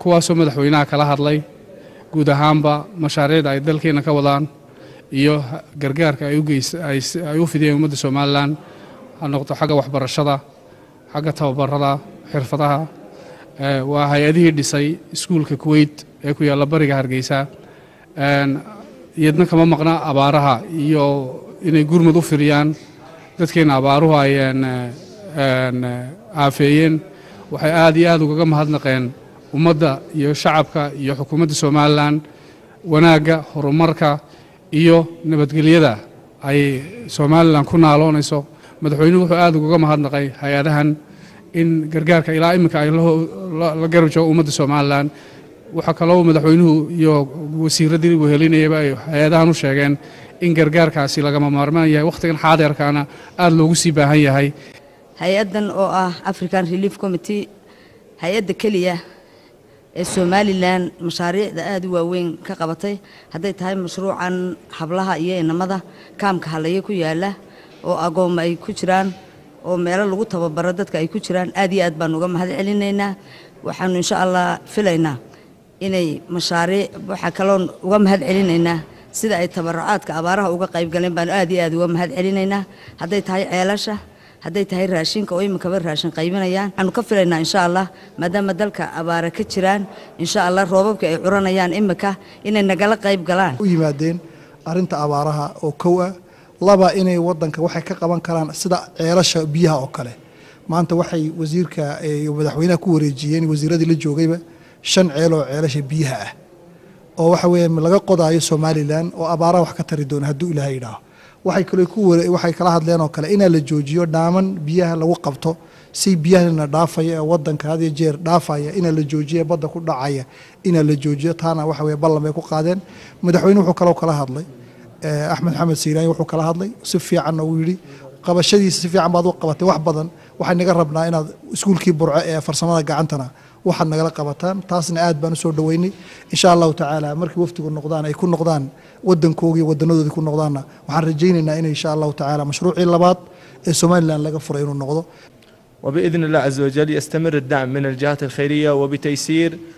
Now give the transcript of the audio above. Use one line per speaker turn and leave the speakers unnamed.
kuwaasoo madaxweynaha kala hadlay guud ahaanba mashaariicda ay dalkeena ka wadaan iyo gargaarka ay u fidiyeen ummadda somalilan ha noqdo xagga waxbarashada xagga tababarada xirfadaha waa hay-adihii dhisay iskuulka kuweyt ee ku yaalla bariga hargeysa iyadna kama maqna abaaraha iyo inay gurmud u firiyaan dadkeena abaaruhu ay aafeeyeen waxay aad iyo aad ugaga mahadnaqeen ummadda iyo shacabka iyo xukuumadda somalilan wanaagga horumarka iyo nabadgelyada ay somalilan ku naaloonayso madaxweynuhu wuxuu aad ugaga mahadnaqay hay-adahan in gargaarka ilaa iminka ay la garab joogo ummadda somalilan waxaa kaloo madaxweynuhu iyo wasiiraddii wehelinayaba ay hay-adahan u sheegeen in gargaarkaasi lagama maarmaan yahay wakhtigan xaadeerkaana aada loogu sii baahan yahay
hay-addan oo ah african relief committee hay-adda keliya ee somalilan mashaariicda aada u waaweyn ka qabatay hadday tahay mashruucan hablaha iyo inamada kaamka halaye ku yaala oo agooma ay ku jiraan oo meelo lagu tababaro dadka ay ku jiraan aad iyo aad baan uga mahad celinaynaa waxaanu insha allah filaynaa inay mashaariic waxaa kaloon uga mahad celinaynaa sida ay tabarucaadka abaaraha uga qayb galeen baanu aad iyo aad uga mahad celinaynaa hadday tahay ceelasha hadday tahay raashinka oo iminkaba raashin qaybinayaan waxaanu ka filaynaa insha allah maadaama dalka abaara ka jiraan insha allah roobabka ay curanayaan iminka inay nagala qayb galaan
u yimaadeen arrinta abaaraha oo kow ah laba inay wadanka waxay ka qaban karaan sida ceelasha biyaha oo kale maanta waxay wasiirka iyo madaxweynaha ku wareejiyeen wasiiradii la joogayba shan ceel oo ceelasha biyaha ah oo waxa weeye laga qodaayo somalilan oo abaaraha wax ka tari doona hadduu ilaahay idhaaho waxay kale ku waxay kala hadleen oo kale inaa la joojiyo dhaaman biyaha lagu qabto si biyahana dhaafaya ee wadanka had iyo jeer dhaafaya inaa la joojiyo badda ku dhacaya inaa la joojiyo taana waxa weye ballan bay ku qaadeen madaxweyne wuxuu kaloo kala hadlay axmed maxamed siiraani wuxuu kala hadlay si fiican uu yidhi qabashadiisa si fiican baad u qabatay wax badan waxay naga rabnaa inaad iskuulkii burco ee farsamada gacantana waxaad nagala qabataan taasna aad baan usoo dhoweynay insha allahu tacaala markii waftigu noqdaan ay ku noqdaan wadankoogii wadanadoodii ku noqdaanna waxaan rajaynaynaa in insha allahu tacaala mashruucii labaad ee somalilan laga furay inuu noqdo
وبإذن الله عز وجل يستمر الدعم من الجهات الخيرية وبتيسير